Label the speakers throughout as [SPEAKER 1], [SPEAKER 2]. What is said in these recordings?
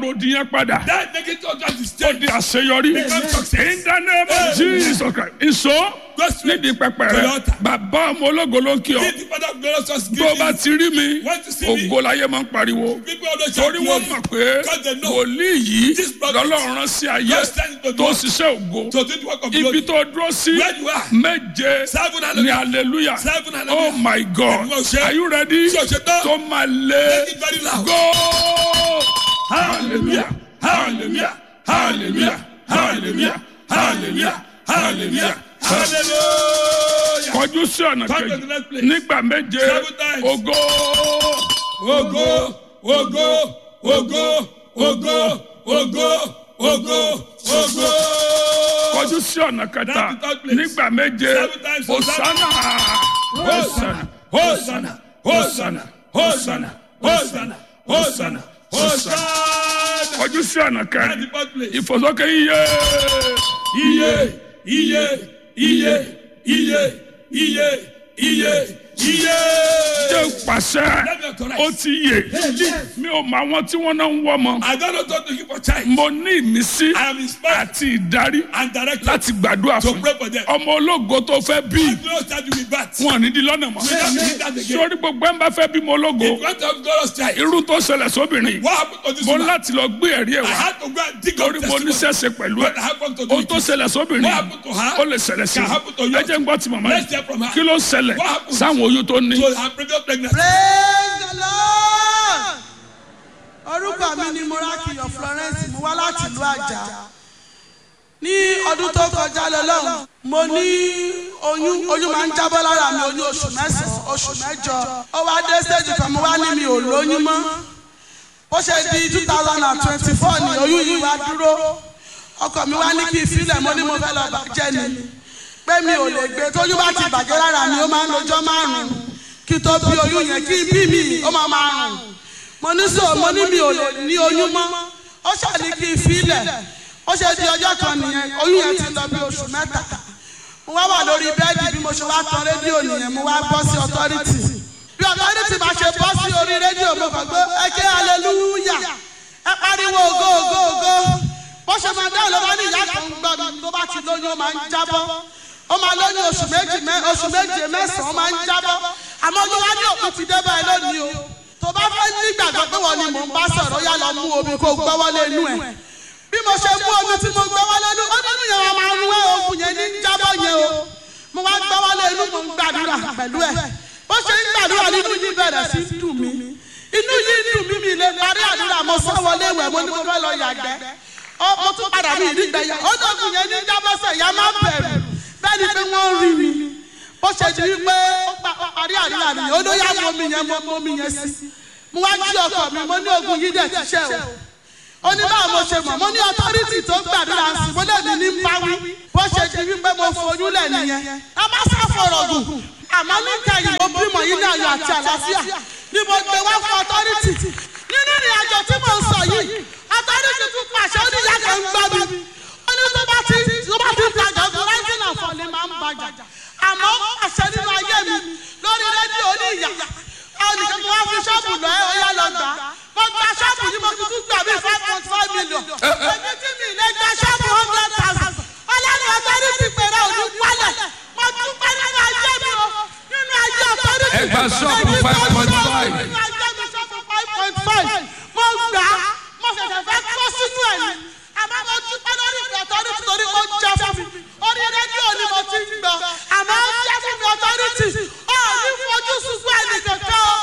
[SPEAKER 1] àròdì yẹn padà
[SPEAKER 2] That negative utterance is
[SPEAKER 1] ó
[SPEAKER 2] changed.
[SPEAKER 1] di àṣeyọrí
[SPEAKER 2] Become success.
[SPEAKER 1] in the name of Jesus Christ ìṣó
[SPEAKER 2] Go straight
[SPEAKER 1] nídìí pẹpẹ
[SPEAKER 2] to
[SPEAKER 1] rẹ
[SPEAKER 2] the altar.
[SPEAKER 1] bàbá ọmọ ológo ló ń kí ọ
[SPEAKER 2] Give the father of glorious us
[SPEAKER 1] tó o bá ti rí mi
[SPEAKER 2] Want to see me?
[SPEAKER 1] ògo láyé máa ń pariwo
[SPEAKER 2] People always shout
[SPEAKER 1] torí wọ́n
[SPEAKER 2] glory.
[SPEAKER 1] mọ̀ pé
[SPEAKER 2] Because they know
[SPEAKER 1] wòlíì yìí
[SPEAKER 2] this prophet
[SPEAKER 1] lọ́lọ́run rán sí ayé
[SPEAKER 2] God sent to
[SPEAKER 1] tó
[SPEAKER 2] do-
[SPEAKER 1] ṣiṣẹ́ ògo
[SPEAKER 2] to do the work of
[SPEAKER 1] ibi
[SPEAKER 2] glory.
[SPEAKER 1] tó dúró sí
[SPEAKER 2] Where you are.
[SPEAKER 1] méje
[SPEAKER 2] Seven
[SPEAKER 1] ní
[SPEAKER 2] hallelujah.
[SPEAKER 1] hallelujah
[SPEAKER 2] Seven
[SPEAKER 1] oh
[SPEAKER 2] hallelujah.
[SPEAKER 1] my God
[SPEAKER 2] Ẹ̀gbọ́n ṣe.
[SPEAKER 1] are you ready
[SPEAKER 2] Ṣé o ṣe tán?
[SPEAKER 1] tó máa lé
[SPEAKER 2] Make it very loud.
[SPEAKER 1] go hallelujah hallelujah hallelujah hallelujah hallelujah hallelujah
[SPEAKER 2] Hallelujah.
[SPEAKER 1] kọjú sí ọ̀nà
[SPEAKER 2] Come to
[SPEAKER 1] kejì
[SPEAKER 2] the next place.
[SPEAKER 1] nígbà méje
[SPEAKER 2] Seven times.
[SPEAKER 1] ògo
[SPEAKER 2] Ogo, ogo, ogo, ogo, ogo, ogo, ogo.
[SPEAKER 1] kọjú sí ọ̀nà kẹta
[SPEAKER 2] That's the third place.
[SPEAKER 1] nígbà méje
[SPEAKER 2] Seven times.
[SPEAKER 1] hosanna hosanna
[SPEAKER 2] Hosanna, Hosanna, Hosanna, Hosanna, Hosanna, Hosanna.
[SPEAKER 1] kọjú sí ọ̀nà
[SPEAKER 2] That's the
[SPEAKER 1] kẹrin
[SPEAKER 2] fourth place.
[SPEAKER 1] ìfòsókè iye
[SPEAKER 2] Iye, iye, iye, iye, iye, iye, iye.
[SPEAKER 1] jẹ́ pàṣẹ
[SPEAKER 2] Let me authorize.
[SPEAKER 1] ó ti yè mi ò mọ àwọn tí wọ́n náà ń wọ́ ọmọ
[SPEAKER 2] I don't know what to give for child.
[SPEAKER 1] mo ní ìmísí
[SPEAKER 2] I am inspired
[SPEAKER 1] àti ìdarí
[SPEAKER 2] and directed
[SPEAKER 1] láti gbàdúrà
[SPEAKER 2] to
[SPEAKER 1] fún
[SPEAKER 2] pray for them.
[SPEAKER 1] ọmọ ológo tó fẹ́ bí
[SPEAKER 2] No start with that.
[SPEAKER 1] wọn ò ní di lọ́nà mọ́
[SPEAKER 2] We don't need that again.
[SPEAKER 1] sórí gbogbo ẹ̀ ń bá fẹ́ bímọ ológo
[SPEAKER 2] If you want to have glorious child,
[SPEAKER 1] irú tó ṣẹlẹ̀ sóbìnrin
[SPEAKER 2] what happened to this
[SPEAKER 1] mo
[SPEAKER 2] woman?
[SPEAKER 1] láti lọ gbé ẹ̀rí ẹ̀
[SPEAKER 2] I
[SPEAKER 1] wá
[SPEAKER 2] had to go and dig up
[SPEAKER 1] torí mo
[SPEAKER 2] testimony.
[SPEAKER 1] níṣẹ́ṣe pẹ̀lú ẹ̀
[SPEAKER 2] What happened to
[SPEAKER 1] ohun tó
[SPEAKER 2] the
[SPEAKER 1] ṣẹlẹ̀ sóbìnrin
[SPEAKER 2] What happened to her?
[SPEAKER 1] ó lè ṣẹlẹ̀ sí
[SPEAKER 2] Can happen to
[SPEAKER 1] i
[SPEAKER 2] you.
[SPEAKER 1] ẹ jẹ́ ń gbọ́ ti màmá
[SPEAKER 2] Let's
[SPEAKER 1] yìí
[SPEAKER 2] hear from her.
[SPEAKER 1] kí ló ṣẹlẹ̀
[SPEAKER 2] What happened?
[SPEAKER 1] sáwọn oyún tó ní
[SPEAKER 2] So her previous pregnancy.
[SPEAKER 3] praise the lord orúkọ mi ni morakiyo florence mo wá láti ìlú àjà ní ọdún tó kọjá lọ́lọ́run mo ní oyún oyún máa ń jábọ́ lára mi oyún oṣù mẹ́sàn-án oṣù mẹ́jọ ó wá dé stage kan mo wá ní mi ò lóyún mọ́ ó ṣe di two thousand and twenty-four ni oyún yìí wá dúró ọkọ mi wá ní kí n filẹ̀ mo ní mo fẹ́ lọ bàjẹ́ ni pé mi ò lè gbé tóyún bá ti bàjẹ́ lára mi ó máa ń lọ́jọ́ márùn-ún kí tó bí oyún yẹn kí bí mi ó máa máa rùn mo ní sọ mo ní mi ò lè ní oyún mọ́ ó ṣàní kí n filẹ̀ ó ṣe di ọjọ́ kan nìyẹn oyún yẹn ti lọ bí oṣù mẹ́ta mo wá wà lórí bẹ́ẹ̀dì bí mo ṣe wá tan rédíò nìyẹn mo wá bọ́ sí authority bí authority bá ṣe bọ́ sí orí rédíò mo kàn gbé ẹ ké hallelujah ẹ pariwo ògo ògo ògo bó ṣe máa dáhùn ló bá ní ìyá kan gbọ́ mi tó bá ti lóyún ó máa ń jábọ́ ó máa lóyún oṣù méjì mẹ́ oṣù méje mẹ́sàn-án ó máa ń jábọ́ àmọ́ ló wá ní òkú ti dé báyìí lónìí o tó bá fẹ́ nígbàgbọ́ pé wọ́n ni mò ń bá sọ̀rọ̀ yá lọ mú omi kó gbọ́wọ́lé inú ẹ̀ bí mo ṣe mú omi tí mo gbọ́wọ́lé inú ó nínú yẹn wọn máa ń wé oògùn yẹn ní jábọ́ yẹn o mo wá gbọ́wọ́lé inú mo ń gbàdúrà pẹ̀lú ẹ̀ bó ṣe ń gbàdúrà nínú yìí bẹ̀rẹ̀ sí í dùn mí inú yìí dùn mí mi lè parí àdúrà mo sọ wọlé ìwẹ̀ mo ní mo fẹ́ lọ yàgbẹ́ ó mo tún padà mí ìdígbẹ̀yà ó dọ̀gùn yẹn ní jábọ́sẹ̀ ìyá má bẹ̀rù bẹ́ẹ̀ ni pé wọ́n rí mi bó ṣe di wípé ó pa- ó parí àdúrà mi ó ló yá mọ mi yẹn mọ mọ mi yẹn sí mo wá jí ọkọ mi mo ní ogun yìí dẹ̀ ti ṣe o ó ní báwo mo ṣe mọ̀ mo ní ọtọ́rìtì tó gbàdúrà sí mo lè ní ní báwí bó ṣe di wípé mo foyún lẹ̀ nìyẹn a má sá fọ̀rọ̀ gùn àmọ́ níta yìí mo bímọ yìí ní ayọ̀ àti àlàáfíà ni mo gbé wá fún ọtọ́rìtì nínú ìrìn àjò tí mo ń sọ yìí ọtọ́rìtì tún pàṣẹ ó ní ìyá kan ń gbọ́ mi ó ní tó bá ti tó bá ti ń tajà ọdún rising and falling máa ń bàjà àmọ́ àṣẹ nínú ayé mi lórí rédíò ní ìyá ẹnìkan mo wá fi ṣọ́ọ̀bù lọ ẹ ọyá lọ gbà á mo gba ṣọ́ọ̀bù yìí mo fi tún gbà bíi five point five million èmi tí mi lè gba ṣọ́ọ̀bù hundred thousand ọlọ́run ọ̀tọ́rí ti pèrè òní wálẹ̀ mo tún pẹ́ nínú ayé mi o nínú ayé ọ̀tọ́rí ti
[SPEAKER 4] Ẹ gba ṣọ́ọ̀bù
[SPEAKER 3] Èmi tó
[SPEAKER 4] 5.5.
[SPEAKER 3] ṣọ́ọ̀bù nínú ayé mi ṣọ́ọ̀bù five point five mo gbà á mo ṣẹ̀ṣẹ̀ fẹ́ kó sínú ẹ̀ ni àmọ́ mo dúpẹ́ lórí ìfẹ́ ọ̀tọ́rí torí mo jẹ́ fún mi orí rédíò ni mo ti ń gbọ́ àmọ́ ó jẹ́ fún mi ọ̀tọ́rìtì ó ní fojú sunkún ẹnì kankan o.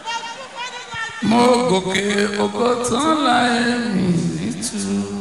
[SPEAKER 3] mo dúpẹ́ nínú ayé mi.
[SPEAKER 4] mo gòkè ògo tán láì mí nítumọ̀.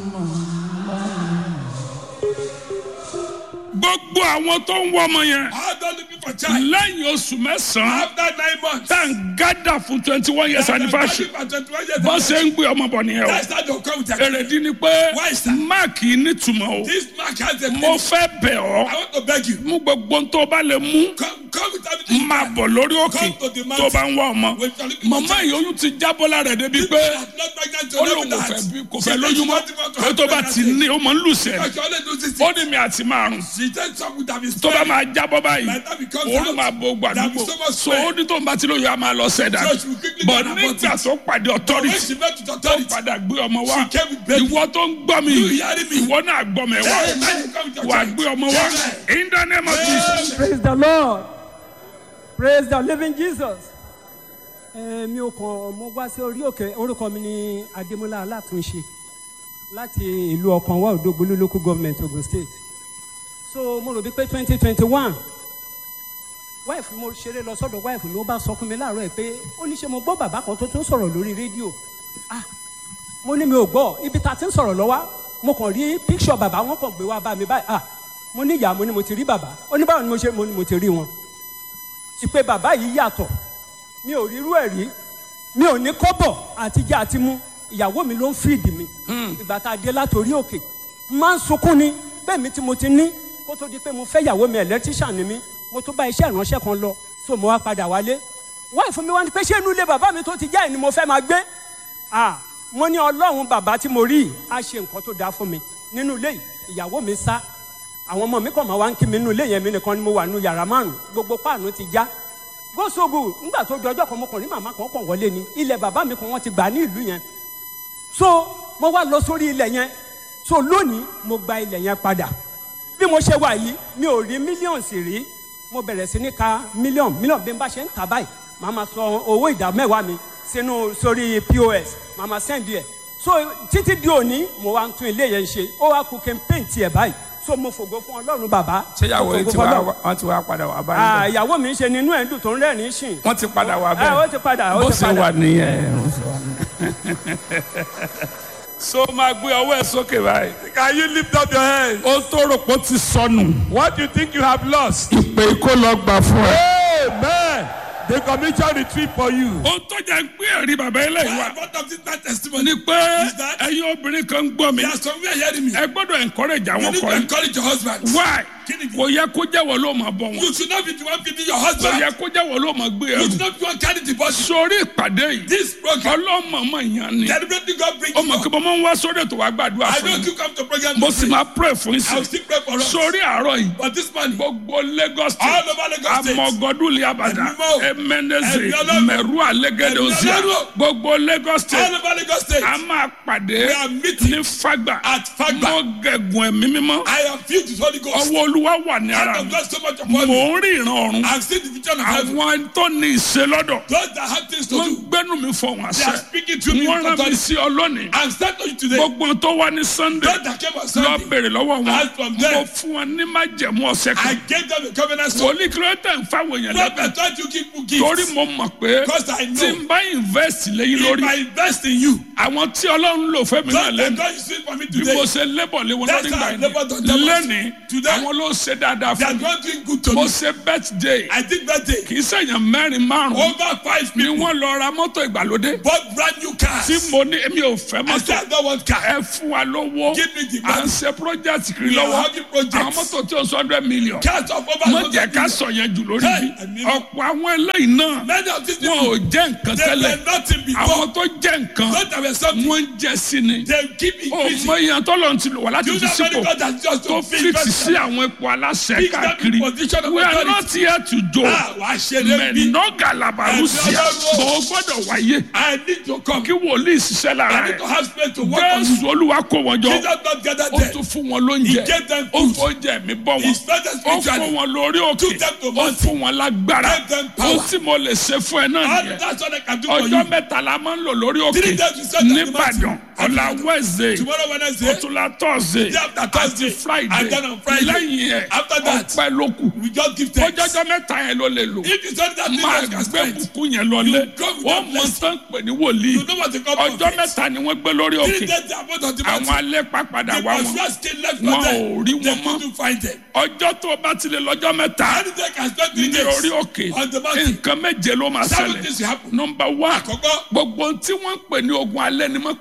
[SPEAKER 1] gbogbo àwọn tó ń wọ́ ọmọ yẹn
[SPEAKER 2] How don't looking for child?
[SPEAKER 1] lẹ́yìn oṣù mẹ́sàn-án
[SPEAKER 2] After nine months.
[SPEAKER 1] tá à ń gádà fún twenty one years anniversary
[SPEAKER 2] And 21 years
[SPEAKER 1] bọ́n ṣe ń gbé ọmọ bọ̀ nìyẹn o
[SPEAKER 2] That's how they'll come with a
[SPEAKER 1] èrèdí ni pé
[SPEAKER 2] Why, sir?
[SPEAKER 1] máàkì nítumọ̀ o
[SPEAKER 2] This mark has a
[SPEAKER 1] mo fẹ́ bẹ̀ ọ́
[SPEAKER 2] I want to beg you.
[SPEAKER 1] mú gbogbo ohun tó bá lè mú
[SPEAKER 2] Come, come Come with everything.
[SPEAKER 1] máa bọ̀ lórí òkè
[SPEAKER 2] Come to the
[SPEAKER 1] tó
[SPEAKER 2] mountain.
[SPEAKER 1] bá ń wá ọmọ
[SPEAKER 2] When you are looking for
[SPEAKER 1] màmá yìí oyún ti jábọ́ lára ẹ̀ débi
[SPEAKER 2] People
[SPEAKER 1] pé
[SPEAKER 2] that are not pregnant to
[SPEAKER 1] ó
[SPEAKER 2] know
[SPEAKER 1] lóun kò
[SPEAKER 2] that.
[SPEAKER 1] fẹ́ bí kò
[SPEAKER 2] She
[SPEAKER 1] fẹ́
[SPEAKER 2] said
[SPEAKER 1] lóyún
[SPEAKER 2] she
[SPEAKER 1] mọ́
[SPEAKER 2] wanted to
[SPEAKER 1] pé
[SPEAKER 2] have
[SPEAKER 1] tó bá ti
[SPEAKER 2] pregnancy.
[SPEAKER 1] ní ó máa ń lùsẹ̀
[SPEAKER 2] Because she always loses
[SPEAKER 1] ó
[SPEAKER 2] it.
[SPEAKER 1] ní mi àti márùn
[SPEAKER 2] She said some would have been
[SPEAKER 1] tó bá
[SPEAKER 2] spared.
[SPEAKER 1] máa jábọ́ báyìí
[SPEAKER 2] By the time it comes
[SPEAKER 1] òun
[SPEAKER 2] out,
[SPEAKER 1] máa bo
[SPEAKER 2] there'll be
[SPEAKER 1] gbàdúgbò
[SPEAKER 2] so much
[SPEAKER 1] so
[SPEAKER 2] sweat.
[SPEAKER 1] ó ní tó ń bá ti lóyún a máa lọ sẹ́dá
[SPEAKER 2] So she will quickly
[SPEAKER 1] bọ̀
[SPEAKER 2] get an
[SPEAKER 1] nígbà
[SPEAKER 2] abortion.
[SPEAKER 1] tó pàdé
[SPEAKER 2] When
[SPEAKER 1] authority
[SPEAKER 2] she met with
[SPEAKER 1] tó
[SPEAKER 2] authority,
[SPEAKER 1] padà gbé ọmọ wá
[SPEAKER 2] She came with baby.
[SPEAKER 1] ìwọ tó ń gbọ́ mi
[SPEAKER 2] You hearing me?
[SPEAKER 1] ìwọ náà gbọ́ mi wá
[SPEAKER 2] Hey, man, you come with your
[SPEAKER 1] wà
[SPEAKER 2] child.
[SPEAKER 1] gbé ọmọ wá
[SPEAKER 2] Amen.
[SPEAKER 1] in the name of Jesus.
[SPEAKER 5] praise the lord praise the living jesus. ẹ mi ò kàn mo wá sí orí òkè orúkọ mi ní adémọlá alátúnṣe láti ìlú ọkànwá òdògbólú local government ogun state so mo rò bí pé twenty twenty one wife mo ṣeré lọ sọ́dọ̀ wife mi ó bá sọ fún mi láàárọ̀ ẹ̀ pé ó ní ṣe mo gbọ́ bàbá kan tó tún sọ̀rọ̀ lórí rédíò ah mo ní mi ò gbọ́ ibi tá a ti ń sọ̀rọ̀ lọ́wọ́ mo kàn rí píkṣọ̀ bàbá wọn kàn gbé wá bá mi báyìí ah mo ní ìyá mo ní mo ti rí bàbá ó ní báwo ni mo ṣe mo ní mo ti rí wọn ìpè bàbá yìí yàtọ̀ mi ò rírú ẹ̀ rí mi ò ní kọ́bọ̀ àtijọ́ àti mú ìyàwó mi ló ń fìdí mi ìgbà tá a dé látòrí òkè máa ń sunkún ni bẹ́ẹ̀ mi tí mo ti ní kó tó di pé mo fẹ́ ìyàwó mi ẹ̀lẹ́tíṣàn ni mí mo tó bá iṣẹ́ ìránṣẹ́ kan lọ so mo wá padà wálé wáyé fún mi wá ní pé ṣé inú ilé bàbá mi tó ti jẹ́ ẹ̀ ni mo fẹ́ máa gbé ah mo ní ọlọ́run bàbá tí mo rí yìí á ṣe nǹkan tó dáa fún mi nínú ilé yìí ìyàwó mi sá àwọn ọmọ mi kàn máa wá ń kí mi nínú ilé yẹn mi nìkan ni mo wà nínú yàrá márùn gbogbo páànù ti já gbósogù nígbà tó jọjọ́ kan mo kàn rí màmá kan kàn wọlé ni ilẹ̀ bàbá mi kan wọ́n ti gbà ní ìlú yẹn so mo wá lọ sórí ilẹ̀ yẹn so lónìí mo gba ilẹ̀ yẹn padà bí mo ṣe wà yìí mi ò rí mílíọ̀nù sì rí mo bẹ̀rẹ̀ sí ní ka mílíọ̀nù mílíọ̀nù bí n bá ṣe ń tà báyìí màá ma sọ owó ìdá mẹ́wàá mi sínú sórí pos màá ma sẹ́ndì ẹ̀ so títí di òní mo wá ń tún ilé yẹn ṣe ó wá kú kí n péǹtì ẹ̀ báyìí so mo fògo fún ọlọ́run bàbá
[SPEAKER 4] ṣé ìyàwó yìí
[SPEAKER 5] mo
[SPEAKER 4] ti
[SPEAKER 5] fògo
[SPEAKER 4] wá
[SPEAKER 5] fún Ọlọ́run.
[SPEAKER 4] wọ́n ti wá padà wá
[SPEAKER 5] Ah,
[SPEAKER 4] báyìí
[SPEAKER 5] ìyàwó mi ń ṣe nínú ẹ̀ ń dùn tó ń rẹ́rìn-ín sìn
[SPEAKER 4] wọ́n ti padà wá
[SPEAKER 5] ẹ ó
[SPEAKER 4] bẹ́ẹ̀
[SPEAKER 5] ti padà ó
[SPEAKER 4] bó
[SPEAKER 5] ti
[SPEAKER 4] ṣe
[SPEAKER 5] padà
[SPEAKER 4] wà nìyẹn bó ṣe wà nìyẹn. so máa gbé ọwọ́ ẹ̀ sókè báyìí.
[SPEAKER 2] Can you lift up your hands?
[SPEAKER 1] ó tó rò pé ó ti sọnù
[SPEAKER 2] What do you think you have lost?
[SPEAKER 1] ìpè kó lọ gbà fún ẹ.
[SPEAKER 2] Amen. The commission retreat for you.
[SPEAKER 1] ó tó jẹ́ pé ẹ̀rí bàbá eléyìí wá
[SPEAKER 2] What of this bad testimony?
[SPEAKER 1] ni pé
[SPEAKER 2] Is that-
[SPEAKER 1] ẹ̀yin obìnrin kan ń gbọ́ mi
[SPEAKER 2] There are some who are hearing me.
[SPEAKER 1] ẹ gbọ́dọ̀ encourage
[SPEAKER 2] You
[SPEAKER 1] àwọn
[SPEAKER 2] need to
[SPEAKER 1] ọkọ yìí
[SPEAKER 2] encourage your husband.
[SPEAKER 1] why
[SPEAKER 2] Kí ni-
[SPEAKER 1] kò yẹ kó jẹ́wọ́ ló máa bọ̀ wọn
[SPEAKER 2] You should not be the one feeding your
[SPEAKER 1] kò
[SPEAKER 2] husband.
[SPEAKER 1] yẹ kó jẹ́wọ́ ló máa gbé
[SPEAKER 2] You
[SPEAKER 1] ẹrù
[SPEAKER 2] should not be the one carrying the body.
[SPEAKER 1] sórí ìpàdé yìí
[SPEAKER 2] This program,
[SPEAKER 1] ọlọ́mọọmọ yẹn ni
[SPEAKER 2] deliberately God brings
[SPEAKER 1] ó
[SPEAKER 2] you
[SPEAKER 1] mọ̀ kí
[SPEAKER 2] up.
[SPEAKER 1] mo máa ń wá sórí ètò wa gbàdúrà
[SPEAKER 2] I
[SPEAKER 1] fún
[SPEAKER 2] know
[SPEAKER 1] mi
[SPEAKER 2] you come to program
[SPEAKER 1] mo
[SPEAKER 2] to
[SPEAKER 1] sì
[SPEAKER 2] pray.
[SPEAKER 1] máa pray fún yín
[SPEAKER 2] I will
[SPEAKER 1] sí
[SPEAKER 2] still pray for us.
[SPEAKER 1] sórí àárọ̀ yìí
[SPEAKER 2] But this morning,
[SPEAKER 1] gbogbo Lagos
[SPEAKER 2] all
[SPEAKER 1] state
[SPEAKER 2] over Lagos State,
[SPEAKER 1] amọ̀gọ́dúnlé abàdà
[SPEAKER 2] Ẹ̀mí mọ́.
[SPEAKER 1] emeneze
[SPEAKER 2] Ẹ̀mí Ọlọ́run.
[SPEAKER 1] mẹ̀rú àlẹ́gẹ́dẹ́
[SPEAKER 2] Ẹ̀mí
[SPEAKER 1] òsì
[SPEAKER 2] Ọlọ́run.
[SPEAKER 1] gbogbo Lagos
[SPEAKER 2] all
[SPEAKER 1] state
[SPEAKER 2] over Lagos State,
[SPEAKER 1] a máa pàdé
[SPEAKER 2] We are meeting
[SPEAKER 1] ní Fagba
[SPEAKER 2] at Fagba.
[SPEAKER 1] mo gẹ̀gùn ẹ̀mí mímọ́
[SPEAKER 2] I am filled with Holy Ghost.
[SPEAKER 1] ọwọ́ olúwa wà ní
[SPEAKER 2] Hand
[SPEAKER 1] ara
[SPEAKER 2] of
[SPEAKER 1] mi
[SPEAKER 2] God so much
[SPEAKER 1] mò
[SPEAKER 2] upon me.
[SPEAKER 1] ń rí ìran ọ̀run
[SPEAKER 2] I've seen the vision of heaven.
[SPEAKER 1] àwọn tó ní ìṣe lọ́dọ̀
[SPEAKER 2] Those that have things to
[SPEAKER 1] wọ́n
[SPEAKER 2] do,
[SPEAKER 1] gbẹ́nu mi fọ̀ wọ́n
[SPEAKER 2] they are
[SPEAKER 1] àṣẹ
[SPEAKER 2] speaking to me.
[SPEAKER 1] wọ́n
[SPEAKER 2] with
[SPEAKER 1] rán mi
[SPEAKER 2] authority.
[SPEAKER 1] sí ọ lónìí
[SPEAKER 2] I'm starting you today.
[SPEAKER 1] gbogbo tó wá ní Sunday
[SPEAKER 2] Those that came on
[SPEAKER 1] lọ
[SPEAKER 2] Sunday,
[SPEAKER 1] bèrè lọ́wọ́ wọn
[SPEAKER 2] Ask from them.
[SPEAKER 1] mo fún wọn ní májẹ̀mú ọ̀sẹ̀
[SPEAKER 2] I
[SPEAKER 1] kan
[SPEAKER 2] gave them a covenant stone.
[SPEAKER 1] wòlíì kí ló tẹ̀ ń fáwọn èèyàn
[SPEAKER 2] Not
[SPEAKER 1] lẹ́bẹ̀ẹ́
[SPEAKER 2] that thought you give me
[SPEAKER 1] torí
[SPEAKER 2] gifts.
[SPEAKER 1] mo mọ̀ pé
[SPEAKER 2] Because I
[SPEAKER 1] tí
[SPEAKER 2] know
[SPEAKER 1] n bá invest lẹ́yìn
[SPEAKER 2] if
[SPEAKER 1] lórí
[SPEAKER 2] I invest in you,
[SPEAKER 1] àwọn tí ọlọ́run lò fẹ́mi náà
[SPEAKER 2] those that
[SPEAKER 1] lẹ́nu
[SPEAKER 2] God is doing for me
[SPEAKER 1] bí
[SPEAKER 2] today,
[SPEAKER 1] mo ṣe lébọ̀ lé wọn
[SPEAKER 2] That's
[SPEAKER 1] lórí
[SPEAKER 2] how
[SPEAKER 1] gbà
[SPEAKER 2] I labored on them.
[SPEAKER 1] yẹn lẹ́ni
[SPEAKER 2] Today,
[SPEAKER 1] àwọn ló ṣe dáadáa
[SPEAKER 2] they are
[SPEAKER 1] fún mi
[SPEAKER 2] not doing good to
[SPEAKER 1] mo
[SPEAKER 2] me.
[SPEAKER 1] ṣe birthday
[SPEAKER 2] I did birthday.
[SPEAKER 1] kì í ṣèyàn mẹ́rin márùn-ún
[SPEAKER 2] Over five
[SPEAKER 1] ni
[SPEAKER 2] people
[SPEAKER 1] wọ́n lọ ra mọ́tò ìgbàlódé
[SPEAKER 2] bought brand new cars.
[SPEAKER 1] tí mo ní èmi ò fẹ́
[SPEAKER 2] I
[SPEAKER 1] mọ́tò
[SPEAKER 2] said I don't want car.
[SPEAKER 1] ẹ fún wa lówó
[SPEAKER 2] Give me the
[SPEAKER 1] à ń
[SPEAKER 2] money.
[SPEAKER 1] ṣe project kiri
[SPEAKER 2] We are
[SPEAKER 1] lọ́wọ́
[SPEAKER 2] having projects.
[SPEAKER 1] àwọn mọ́tò tí o sọ hundred million
[SPEAKER 2] Cars of over
[SPEAKER 1] mo jẹ́
[SPEAKER 2] 100
[SPEAKER 1] ká
[SPEAKER 2] million.
[SPEAKER 1] sọ yẹn jù lórí
[SPEAKER 2] Hey,
[SPEAKER 1] bí
[SPEAKER 2] I mean-
[SPEAKER 1] ọ̀pọ̀ àwọn eléyìí náà
[SPEAKER 2] Many of these
[SPEAKER 1] wọn ò
[SPEAKER 2] people,
[SPEAKER 1] jẹ́ nǹkan
[SPEAKER 2] they
[SPEAKER 1] tẹ́lẹ̀
[SPEAKER 2] were nothing before.
[SPEAKER 1] àwọn tó jẹ́ nǹkan
[SPEAKER 2] Not that were something.
[SPEAKER 1] wọ́n ń jẹ́ sí ni
[SPEAKER 2] They keep
[SPEAKER 1] ó
[SPEAKER 2] increasing.
[SPEAKER 1] mọ ìyàn tó lọ́n ti lò wá láti
[SPEAKER 2] Do you
[SPEAKER 1] fi
[SPEAKER 2] know many
[SPEAKER 1] sípò
[SPEAKER 2] God has just
[SPEAKER 1] tó
[SPEAKER 2] to fix
[SPEAKER 1] fìtì sí àwọn ipò aláṣẹ
[SPEAKER 2] Fix that
[SPEAKER 1] káàkiri
[SPEAKER 2] position of
[SPEAKER 1] we are
[SPEAKER 2] authority.
[SPEAKER 1] not here to do
[SPEAKER 2] Ah, wàá ṣe lé bí.
[SPEAKER 1] mẹ̀nọ́gà làbàrúsíà
[SPEAKER 2] Ẹ̀mí Ọlọ́run.
[SPEAKER 1] bọ̀ ó gbọ́dọ̀ wáyé
[SPEAKER 2] I need to come.
[SPEAKER 1] kí wòlíì ṣiṣẹ́ lára
[SPEAKER 2] I need
[SPEAKER 1] rẹ̀
[SPEAKER 2] to have space to work on you.
[SPEAKER 1] jésù olúwa kó wọn jọ
[SPEAKER 2] Jesus not gathered
[SPEAKER 1] ó
[SPEAKER 2] there.
[SPEAKER 1] tún fún wọn lóúnjẹ
[SPEAKER 2] He gave them
[SPEAKER 1] ó
[SPEAKER 2] food.
[SPEAKER 1] fún oúnjẹ mi bọ́ wọn
[SPEAKER 2] He started
[SPEAKER 1] ó fún
[SPEAKER 2] spiritually.
[SPEAKER 1] wọn lórí òkè
[SPEAKER 2] Took them to
[SPEAKER 1] ó
[SPEAKER 2] mountain.
[SPEAKER 1] fún wọn lágbára
[SPEAKER 2] Gave them power.
[SPEAKER 1] ó tí mo lè ṣe fún ẹ náà
[SPEAKER 2] All
[SPEAKER 1] nìyẹn
[SPEAKER 2] that's what I can do for
[SPEAKER 1] ọjọ́
[SPEAKER 2] you.
[SPEAKER 1] mẹ́ta la máa ń lò lórí òkè
[SPEAKER 2] Three days we set on the
[SPEAKER 1] nìbàdàn
[SPEAKER 2] mountain.
[SPEAKER 1] ọ̀la wednesday
[SPEAKER 2] Tomorrow Wednesday,
[SPEAKER 1] ọ̀túnla thursday
[SPEAKER 2] Day after Thursday.
[SPEAKER 1] àti friday
[SPEAKER 2] And then on Friday.
[SPEAKER 1] lẹ́yìn ẹ̀
[SPEAKER 2] After that,
[SPEAKER 1] ọpẹ́ ló kù
[SPEAKER 2] we just give thanks.
[SPEAKER 1] ọjọ́jọ́ mẹ́ta yẹn ló lè lò
[SPEAKER 2] If you study that thing,
[SPEAKER 1] máa
[SPEAKER 2] you can
[SPEAKER 1] gbé
[SPEAKER 2] spend.
[SPEAKER 1] bùkún yẹn lọlé
[SPEAKER 2] You go with
[SPEAKER 1] wọ́n
[SPEAKER 2] that
[SPEAKER 1] mọ
[SPEAKER 2] blessing.
[SPEAKER 1] tán pè ní wòlíì
[SPEAKER 2] You know what the couple
[SPEAKER 1] ọjọ́ mẹ́ta ni wọ́n gbé lórí
[SPEAKER 2] Three
[SPEAKER 1] òkè
[SPEAKER 2] days they are both on the
[SPEAKER 1] àwọn
[SPEAKER 2] mountain.
[SPEAKER 1] alẹ́ pàpàdà
[SPEAKER 2] The
[SPEAKER 1] wá wọn
[SPEAKER 2] pastors came left
[SPEAKER 1] Wọn
[SPEAKER 2] for them.
[SPEAKER 1] ò rí
[SPEAKER 2] They
[SPEAKER 1] wọn mọ́.
[SPEAKER 2] couldn't find them.
[SPEAKER 1] ọjọ́ tó o bá ti lè lọ́jọ́ mẹ́ta
[SPEAKER 2] Any day can spend three
[SPEAKER 1] ní
[SPEAKER 2] days
[SPEAKER 1] orí òkè
[SPEAKER 2] on the mountain.
[SPEAKER 1] nǹkan méje ló máa
[SPEAKER 2] Seven
[SPEAKER 1] ṣẹlẹ̀
[SPEAKER 2] things will happen.
[SPEAKER 1] nọmba one
[SPEAKER 2] Àkọ́kọ́,
[SPEAKER 1] gbogbo tí wọ́n ń pè ní ogun alẹ́ ni mo padà
[SPEAKER 2] those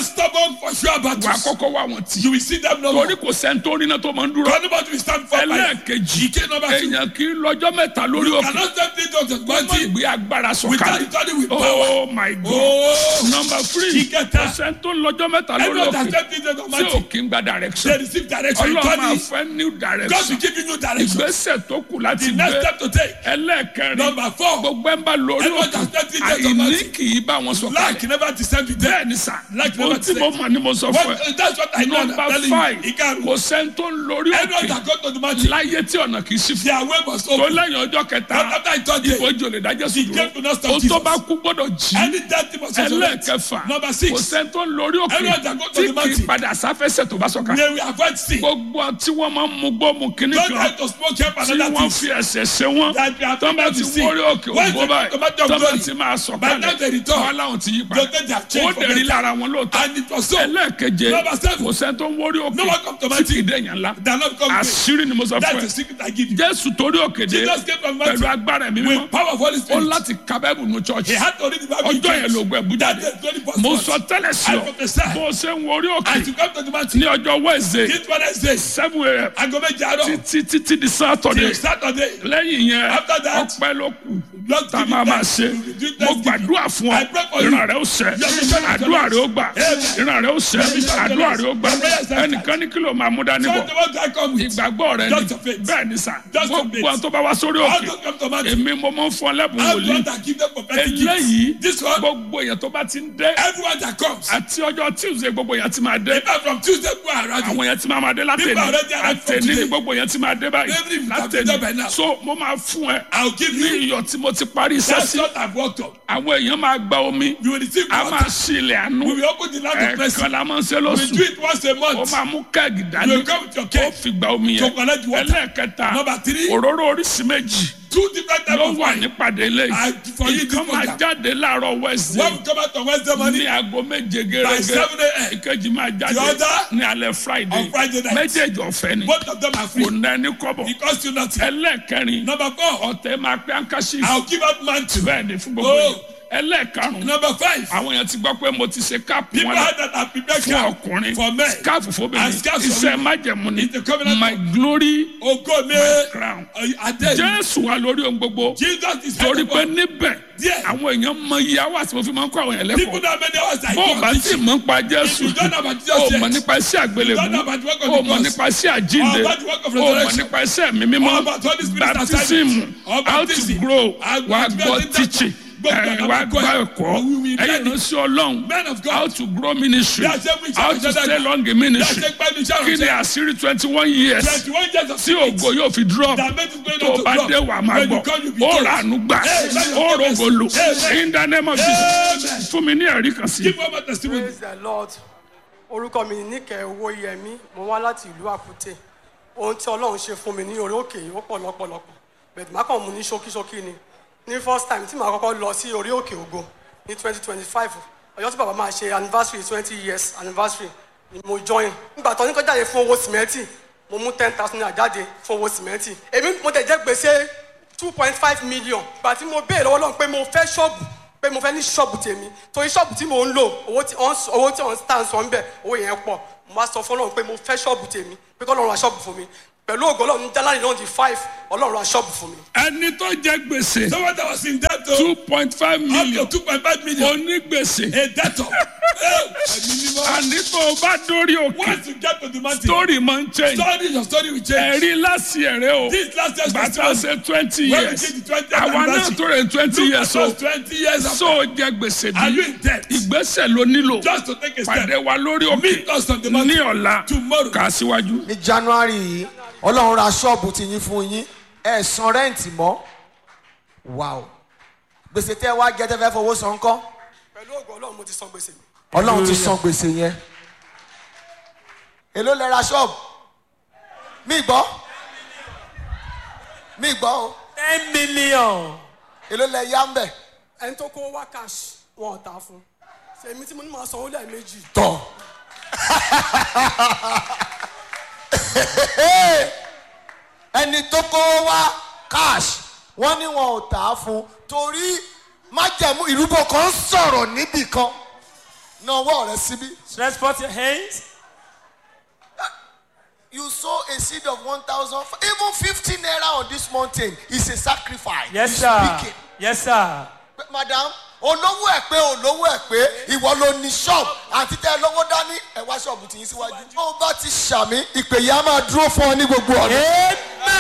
[SPEAKER 2] That stubborn for sure
[SPEAKER 1] wà á
[SPEAKER 2] battles.
[SPEAKER 1] kọ́kọ́ wá wọn tì
[SPEAKER 2] You will see them no more.
[SPEAKER 1] torí kò sẹ́ńtórí náà tó máa ń dúró
[SPEAKER 2] Anybody will stand for fire.
[SPEAKER 1] ẹlẹ́ẹ̀kejì
[SPEAKER 2] Ike number two.
[SPEAKER 1] èèyàn kì í lọ́jọ́ mẹ́ta lórí
[SPEAKER 2] You
[SPEAKER 1] òkè
[SPEAKER 2] cannot step into the
[SPEAKER 1] kó má
[SPEAKER 2] mountain
[SPEAKER 1] ìgbé agbára
[SPEAKER 2] without
[SPEAKER 1] sọ̀kalẹ̀
[SPEAKER 2] studying with power.
[SPEAKER 1] oh my god
[SPEAKER 2] Oh,
[SPEAKER 1] number three
[SPEAKER 2] Ìkẹta.
[SPEAKER 1] kò sẹ́ńtó lọ́jọ́ mẹ́ta lórí
[SPEAKER 2] everyone that
[SPEAKER 1] òkè
[SPEAKER 2] step into the
[SPEAKER 1] tí ò
[SPEAKER 2] mountain,
[SPEAKER 1] kí ń gba
[SPEAKER 2] they
[SPEAKER 1] direction
[SPEAKER 2] receive direction. You
[SPEAKER 1] ọlọ́run
[SPEAKER 2] turn
[SPEAKER 1] máa
[SPEAKER 2] it.
[SPEAKER 1] fẹ́ new
[SPEAKER 2] God
[SPEAKER 1] direction
[SPEAKER 2] will give you new direction.
[SPEAKER 1] ìgbésẹ̀ tó kù láti
[SPEAKER 2] The next
[SPEAKER 1] gbé
[SPEAKER 2] step to take.
[SPEAKER 1] ẹlẹ́ẹ̀kẹrin
[SPEAKER 2] Number four.
[SPEAKER 1] gbogbo ẹ̀ ń bá lórí
[SPEAKER 2] Everyone
[SPEAKER 1] òkè
[SPEAKER 2] that step into the
[SPEAKER 1] àìní
[SPEAKER 2] mountain.
[SPEAKER 1] kì í bá wọn sọ̀kalẹ̀
[SPEAKER 2] Lack never descend with them.
[SPEAKER 1] bẹ́ẹ̀ ni sà
[SPEAKER 2] Lack
[SPEAKER 1] ohun
[SPEAKER 2] never
[SPEAKER 1] tí mo
[SPEAKER 2] descend.
[SPEAKER 1] mọ̀ ni mo sọ fún ẹ
[SPEAKER 2] What, that's what I know. I'm
[SPEAKER 1] number
[SPEAKER 2] telling
[SPEAKER 1] five
[SPEAKER 2] you. Ikaru.
[SPEAKER 1] kò sẹ́ńtó lórí
[SPEAKER 2] Everyone
[SPEAKER 1] òkè
[SPEAKER 2] that go to the mountain,
[SPEAKER 1] láyé tí ọ̀nà kì í sí fún
[SPEAKER 2] their way must
[SPEAKER 1] tó
[SPEAKER 2] open.
[SPEAKER 1] lẹ́yìn ọjọ́ kẹta
[SPEAKER 2] But after I told you,
[SPEAKER 1] ìbòjò lè dájọ́ sí
[SPEAKER 2] The gate will not
[SPEAKER 1] dúró
[SPEAKER 2] stop
[SPEAKER 1] ohun tó
[SPEAKER 2] Jesus.
[SPEAKER 1] bá kú gbọ́dọ̀ jí
[SPEAKER 2] any death thing must resurrect.
[SPEAKER 1] ẹlẹ́ẹ̀kẹfà
[SPEAKER 2] Number
[SPEAKER 1] kò
[SPEAKER 2] six,
[SPEAKER 1] sẹ́ńtó lórí òkè
[SPEAKER 2] Everyone that go to
[SPEAKER 1] tí
[SPEAKER 2] the
[SPEAKER 1] kì í
[SPEAKER 2] mountain.
[SPEAKER 1] padà sáfẹ́sẹ̀ tó bá sọ̀kalẹ̀
[SPEAKER 2] they will avoid sin.
[SPEAKER 1] gbogbo tí wọ́n máa ń mú gbọ́ mu kíní
[SPEAKER 2] Don't
[SPEAKER 1] kan
[SPEAKER 2] try to smoke help
[SPEAKER 1] tí
[SPEAKER 2] another
[SPEAKER 1] wọ́n
[SPEAKER 2] thing.
[SPEAKER 1] fi ẹsẹ̀ ṣe wọ́n
[SPEAKER 2] That we are
[SPEAKER 1] tọ́ bá
[SPEAKER 2] about
[SPEAKER 1] ti
[SPEAKER 2] to see.
[SPEAKER 1] wọ́rí òkè
[SPEAKER 2] When
[SPEAKER 1] ògbó
[SPEAKER 2] the
[SPEAKER 1] báyìí
[SPEAKER 2] tomato
[SPEAKER 1] tọ́ bá
[SPEAKER 2] glory,
[SPEAKER 1] ti máa sọ̀
[SPEAKER 2] by the time they
[SPEAKER 1] kalẹ̀
[SPEAKER 2] return,
[SPEAKER 1] wọ́n láwọn ti yí
[SPEAKER 2] Don't
[SPEAKER 1] padà
[SPEAKER 2] take their
[SPEAKER 1] ó
[SPEAKER 2] change for
[SPEAKER 1] dẹ̀rí
[SPEAKER 2] better.
[SPEAKER 1] lára wọn lóòótọ́
[SPEAKER 2] And it was so.
[SPEAKER 1] ẹlẹ́ẹ̀keje
[SPEAKER 2] Number seven.
[SPEAKER 1] kò sẹ́ni tó ń wọ́rí òkè
[SPEAKER 2] No one come to my
[SPEAKER 1] tí kì í
[SPEAKER 2] team.
[SPEAKER 1] dẹ̀yàn ńlá
[SPEAKER 2] They are not come great.
[SPEAKER 1] àṣírí ni mo sọ
[SPEAKER 2] That's
[SPEAKER 1] fún
[SPEAKER 2] the
[SPEAKER 1] ẹ
[SPEAKER 2] secret I give you.
[SPEAKER 1] jésù torí òkè dé
[SPEAKER 2] Jesus came from
[SPEAKER 1] pẹ̀lú
[SPEAKER 2] mountain
[SPEAKER 1] agbára ẹ̀mí mímọ́
[SPEAKER 2] with power of Holy
[SPEAKER 1] ó
[SPEAKER 2] Spirit.
[SPEAKER 1] láti ka bẹ́ẹ̀bù nu
[SPEAKER 2] He
[SPEAKER 1] chọ́ọ̀chì
[SPEAKER 2] had to read the Bible. in
[SPEAKER 1] ọjọ́ yẹn
[SPEAKER 2] church.
[SPEAKER 1] ló gbẹ bú
[SPEAKER 2] That
[SPEAKER 1] jáde
[SPEAKER 2] day, 24
[SPEAKER 1] mo
[SPEAKER 2] months.
[SPEAKER 1] sọ tẹ́lẹ̀ sí
[SPEAKER 2] I
[SPEAKER 1] ọ
[SPEAKER 2] prophesy.
[SPEAKER 1] bó o ṣe ń wọ́rí òkè
[SPEAKER 2] As you come to the mountain,
[SPEAKER 1] ní ọjọ́ wẹ́ẹ̀sẹ̀
[SPEAKER 2] this Wednesday,
[SPEAKER 1] seven a.m.
[SPEAKER 2] aago méje àárọ̀
[SPEAKER 1] títí títí di sátọ̀dẹ̀
[SPEAKER 2] till Saturday,
[SPEAKER 1] lẹ́yìn yẹn
[SPEAKER 2] After that,
[SPEAKER 1] ọpẹ́ ló kù
[SPEAKER 2] Lord
[SPEAKER 1] tá a
[SPEAKER 2] give you
[SPEAKER 1] máa máa
[SPEAKER 2] thanks.
[SPEAKER 1] ṣe
[SPEAKER 2] You will do
[SPEAKER 1] mo
[SPEAKER 2] thanksgiving.
[SPEAKER 1] gbàdúrà fún ọ
[SPEAKER 2] I pray for you.
[SPEAKER 1] ìran rẹ ó ṣẹ
[SPEAKER 2] Your mission is
[SPEAKER 1] àdúrà rẹ ó gbà
[SPEAKER 2] Amen.
[SPEAKER 1] ìran rẹ ó ṣẹ àdúrà rẹ ó gbà
[SPEAKER 2] Your prayer is answered.
[SPEAKER 1] ẹnìkan ní kí ló máa mú dání
[SPEAKER 2] So
[SPEAKER 1] bọ̀
[SPEAKER 2] the one I come with,
[SPEAKER 1] ìgbàgbọ́ rẹ
[SPEAKER 2] Just
[SPEAKER 1] ni
[SPEAKER 2] your faith.
[SPEAKER 1] bẹ́ẹ̀ ni sà
[SPEAKER 2] Just your
[SPEAKER 1] gbogbo
[SPEAKER 2] faith.
[SPEAKER 1] àwọn tó bá wá sórí
[SPEAKER 2] how
[SPEAKER 1] òkè
[SPEAKER 2] to come to mountain,
[SPEAKER 1] èmi mo máa ń fún ọ lẹ́bùn
[SPEAKER 2] how
[SPEAKER 1] wòlíì
[SPEAKER 2] God that give them prophetic
[SPEAKER 1] eléyìí
[SPEAKER 2] gifts. This one,
[SPEAKER 1] gbogbo èèyàn tó bá ti ń dé
[SPEAKER 2] everyone that comes,
[SPEAKER 1] àti ọjọ́ tuesday gbogbo èèyàn ti máa dé
[SPEAKER 2] even from Tuesday to Friday,
[SPEAKER 1] àwọn èèyàn ti máa máa dé látẹ̀ni
[SPEAKER 2] People already arrived from
[SPEAKER 1] àtẹ̀ni ní
[SPEAKER 2] today.
[SPEAKER 1] gbogbo èèyàn ti máa dé báyìí
[SPEAKER 2] Every week I've been there by
[SPEAKER 1] látẹ̀ni
[SPEAKER 2] now.
[SPEAKER 1] so mo máa fún ẹ
[SPEAKER 2] I'll give
[SPEAKER 1] ní
[SPEAKER 2] you.
[SPEAKER 1] iyọ̀ tí mo ti parí iṣẹ́
[SPEAKER 2] That's
[SPEAKER 1] sí
[SPEAKER 2] what I've worked on.
[SPEAKER 1] àwọn èèyàn máa gba omi
[SPEAKER 2] You will receive
[SPEAKER 1] a
[SPEAKER 2] water.
[SPEAKER 1] máa ṣí ilẹ̀ àánú
[SPEAKER 2] We will open the land of mercy.
[SPEAKER 1] ẹ̀ẹ̀kan la máa ń ṣe
[SPEAKER 2] We
[SPEAKER 1] lóṣù
[SPEAKER 2] do it once a
[SPEAKER 1] ó
[SPEAKER 2] month.
[SPEAKER 1] máa mú kẹ́ẹ̀gì dání
[SPEAKER 2] You will come with your
[SPEAKER 1] ó
[SPEAKER 2] cake.
[SPEAKER 1] fi gba omi
[SPEAKER 2] To
[SPEAKER 1] yẹn
[SPEAKER 2] collect water.
[SPEAKER 1] ẹlẹ́ẹ̀kẹta
[SPEAKER 2] Number three.
[SPEAKER 1] òróró oríṣi méjì
[SPEAKER 2] Two different types
[SPEAKER 1] ló
[SPEAKER 2] of
[SPEAKER 1] wà
[SPEAKER 2] wine.
[SPEAKER 1] nípàdé ilé
[SPEAKER 2] I- for you,
[SPEAKER 1] ìkan
[SPEAKER 2] this
[SPEAKER 1] máa
[SPEAKER 2] program.
[SPEAKER 1] jáde láàárọ̀
[SPEAKER 2] When
[SPEAKER 1] wednesday
[SPEAKER 2] we come out on Wednesday
[SPEAKER 1] ní
[SPEAKER 2] morning,
[SPEAKER 1] aago méje
[SPEAKER 2] by
[SPEAKER 1] gẹ́gẹ́
[SPEAKER 2] 7 a.m.,
[SPEAKER 1] ìkejì máa jáde
[SPEAKER 2] The other
[SPEAKER 1] ní alẹ́ friday
[SPEAKER 2] on Friday night.
[SPEAKER 1] méjèèjì ọ̀fẹ́ ni
[SPEAKER 2] both of them are free.
[SPEAKER 1] kò ná ẹni kọ́bọ̀
[SPEAKER 2] It costs you nothing.
[SPEAKER 1] ẹlẹ́ẹ̀kẹrin
[SPEAKER 2] Number four,
[SPEAKER 1] ọ̀tẹ̀ máa pé ankasi
[SPEAKER 2] I'll give out mantle.
[SPEAKER 1] bẹ́ẹ̀ ni fún gbogbo
[SPEAKER 2] Oh.
[SPEAKER 1] yìí ẹlẹ́ẹ̀karùn-ún
[SPEAKER 2] Number five,
[SPEAKER 1] àwọn èèyàn ti gbọ́ pé mo ti ṣe káàpù
[SPEAKER 2] people
[SPEAKER 1] wọn
[SPEAKER 2] had that are prepared
[SPEAKER 1] fún
[SPEAKER 2] camp
[SPEAKER 1] ọkùnrin
[SPEAKER 2] for men.
[SPEAKER 1] skáàfù
[SPEAKER 2] And
[SPEAKER 1] fóbìnrin
[SPEAKER 2] scarf for
[SPEAKER 1] iṣẹ́
[SPEAKER 2] women.
[SPEAKER 1] májẹ̀mú ni
[SPEAKER 2] It's the covenant
[SPEAKER 1] my
[SPEAKER 2] of-
[SPEAKER 1] glory
[SPEAKER 2] Ogo me,
[SPEAKER 1] crown
[SPEAKER 2] Adé,
[SPEAKER 1] jésù wà lórí ohun gbogbo
[SPEAKER 2] Jesus is head
[SPEAKER 1] torí
[SPEAKER 2] of
[SPEAKER 1] pé
[SPEAKER 2] all.
[SPEAKER 1] níbẹ̀
[SPEAKER 2] Díẹ̀.
[SPEAKER 1] àwọn èèyàn mọ iye àwọn àti mo fi máa ń kọ́ àwọn èèyàn
[SPEAKER 2] People
[SPEAKER 1] lẹ́kọ̀ọ́
[SPEAKER 2] know many hours I
[SPEAKER 1] bó o bá
[SPEAKER 2] go
[SPEAKER 1] sì mọ̀ nípa jésù
[SPEAKER 2] you don't know about Jesus
[SPEAKER 1] o
[SPEAKER 2] yet,
[SPEAKER 1] mọ̀ nípa iṣẹ́ àgbélébùú
[SPEAKER 2] don't know about the work of
[SPEAKER 1] o
[SPEAKER 2] the
[SPEAKER 1] mọ̀
[SPEAKER 2] cross,
[SPEAKER 1] nípa iṣẹ́ àjínde
[SPEAKER 2] or about the work of
[SPEAKER 1] o mọ̀
[SPEAKER 2] resurrection,
[SPEAKER 1] nípa iṣẹ́ ẹ̀mí mímọ́
[SPEAKER 2] or about Holy Spirit
[SPEAKER 1] baptism
[SPEAKER 2] assignment, or
[SPEAKER 1] how to
[SPEAKER 2] baptism,
[SPEAKER 1] grow
[SPEAKER 2] and
[SPEAKER 1] wà á
[SPEAKER 2] to
[SPEAKER 1] gbọ́
[SPEAKER 2] get in that-
[SPEAKER 1] teaching
[SPEAKER 2] gbogbo
[SPEAKER 1] ẹ̀,
[SPEAKER 2] àwọn
[SPEAKER 1] wà á
[SPEAKER 2] ẹ̀kọ́
[SPEAKER 1] gbọ́
[SPEAKER 2] ẹ̀.
[SPEAKER 1] ẹ̀kọ́
[SPEAKER 2] We will
[SPEAKER 1] ẹ̀yìn
[SPEAKER 2] learn it.
[SPEAKER 1] ìránṣẹ́ ọlọ́run
[SPEAKER 2] Men of God.
[SPEAKER 1] how to grow ministry
[SPEAKER 2] Bí a ṣe ń wí
[SPEAKER 1] how
[SPEAKER 2] ṣe
[SPEAKER 1] to
[SPEAKER 2] àjọ̀dá
[SPEAKER 1] stay
[SPEAKER 2] náà.
[SPEAKER 1] long in ministry
[SPEAKER 2] Bí a ṣe ń gbá ní iṣẹ́
[SPEAKER 1] kí ni
[SPEAKER 2] ìránṣẹ́.
[SPEAKER 1] àṣírí twenty one years
[SPEAKER 2] 21 years of
[SPEAKER 1] tí ògo yóò fi drop
[SPEAKER 2] That made it going
[SPEAKER 1] tó
[SPEAKER 2] on to
[SPEAKER 1] bá
[SPEAKER 2] drop.
[SPEAKER 1] dé wà máa
[SPEAKER 2] When you
[SPEAKER 1] gbọ́
[SPEAKER 2] come, you be
[SPEAKER 1] ó
[SPEAKER 2] told.
[SPEAKER 1] rà ánú gbà
[SPEAKER 2] Amen.
[SPEAKER 1] ó rògbòlò
[SPEAKER 2] Amen.
[SPEAKER 1] in the name of Jesus fún mi ní ẹ̀rí kan sí.
[SPEAKER 2] Give one more testimony.
[SPEAKER 5] praise the lord orúkọ mi ní níkẹ́ owó yẹmí mo wá láti ìlú àkútè ohun tí ọlọ́run ṣe fún mi ní orí òkè yìí ó pọ̀ lọ́pọ̀lọpọ̀ bẹ̀tẹ̀ má kàn mú ní ṣókíṣókí ni ní first time tí màá kọ́kọ́ lọ sí orí òkè ògo ní twenty twenty five ọjọ́ tí bàbá máa ṣe anniversary twenty years anniversary ni mo join nígbà tó ní kó jáde fún owó sìmẹ́ntì mo mú ten thousand naira jáde fún owó sìmẹ́ntì èmi mo tẹ̀ jẹ́ gbèsè two point five million gbà tí mo béèrè lọ́wọ́ lọ́run pé mo fẹ́ ṣọ́ọ̀bù pé mo fẹ́ ní ṣọ́ọ̀bù tèmi torí ṣọ́ọ̀bù tí mò ń lò owó tí wọ́n owó tí wọ́n tà ń sọ ń bẹ̀ owó yẹn pọ̀ mo wá sọ fún ọlọ́run pé mo fẹ́ ṣọ́ọ̀bù tèmi pé kọ́ ọlọ́run ra ṣọ́ọ̀bù fún mi pẹ̀lú ògo ọlọ́run january náà di five ọlọ́run ra ṣọ́ọ̀bù fún mi.
[SPEAKER 1] ẹni tó jẹ gbèsè
[SPEAKER 2] Someone that was in debt to
[SPEAKER 1] two point five
[SPEAKER 2] up
[SPEAKER 1] million
[SPEAKER 2] to 2.5 million.
[SPEAKER 1] onígbèsè
[SPEAKER 2] A debtor. Hey, ẹ̀mí mímọ́.
[SPEAKER 1] àní tó o bá dórí òkè
[SPEAKER 2] Once you get to the mountain,
[SPEAKER 1] story máa ń change
[SPEAKER 2] story your story will change.
[SPEAKER 1] ẹ̀rí láti ẹ̀rẹ́ o
[SPEAKER 2] This last year's
[SPEAKER 1] gbàtà
[SPEAKER 2] testimony,
[SPEAKER 1] ṣe twenty
[SPEAKER 2] when we
[SPEAKER 1] years
[SPEAKER 2] did the 20th
[SPEAKER 1] àwa náà
[SPEAKER 2] anniversary,
[SPEAKER 1] tó rẹ̀ twenty
[SPEAKER 2] look
[SPEAKER 1] years
[SPEAKER 2] at
[SPEAKER 1] o
[SPEAKER 2] us 20 years after.
[SPEAKER 1] so jẹ gbèsè
[SPEAKER 2] Are you
[SPEAKER 1] bí
[SPEAKER 2] in debt?
[SPEAKER 1] ìgbésẹ̀ ló nílò
[SPEAKER 2] Just to take a step.
[SPEAKER 1] pàdé wa lórí òkè
[SPEAKER 2] Meet us on the
[SPEAKER 1] ní
[SPEAKER 2] mountain
[SPEAKER 1] ọ̀la
[SPEAKER 2] tomorrow.
[SPEAKER 1] kà síwájú.
[SPEAKER 6] ní january yìí ọlọ́run ra ṣọ́ọ̀bù ti yín fún yín ẹ̀ san rẹ́ǹtì mọ́ wàá gbèsè tẹ́ ẹ wá jẹ́ tẹ́ fẹ́ fowó san kọ́
[SPEAKER 5] pẹ̀lú ògo ọlọ́run mo ti san gbèsè mi.
[SPEAKER 6] ọlọ́run ti san gbèsè yẹn èló lẹ ra ṣọ́ọ̀bù mí gbọ́ mí gbọ́ o
[SPEAKER 5] ten million.
[SPEAKER 6] èló lẹ yá ń bẹ̀
[SPEAKER 5] ẹni tó kó wá cash wọn ò ta fún èmi tí mo ní máa sanwó lẹ́ẹ̀mejì
[SPEAKER 6] tọ̀ ẹni tó kó wá cash wọ́n ní wọn ò tà á fún torí májẹ̀mú ìrúbọ kan sọ̀rọ̀ níbì kan na ọwọ́ rẹ síbí.
[SPEAKER 7] Stretch forth your hands.
[SPEAKER 6] you sow a seed of one thousand even fifty naira on this mountain is a sacrifice.
[SPEAKER 7] Yes,
[SPEAKER 6] You
[SPEAKER 7] sir.
[SPEAKER 6] speak it.
[SPEAKER 7] Yes, sir.
[SPEAKER 6] Pé, madam olówó ẹ pé olówó ẹ pé ìwọ ló ní ṣọ́ọ̀bù àti tẹ lówó dání ẹ wá ṣọ́ọ̀bù tì í síwájú. tó o bá ti ṣàmì ìpè yìí á máa dúró fún ọ ní gbogbo ọ̀nà.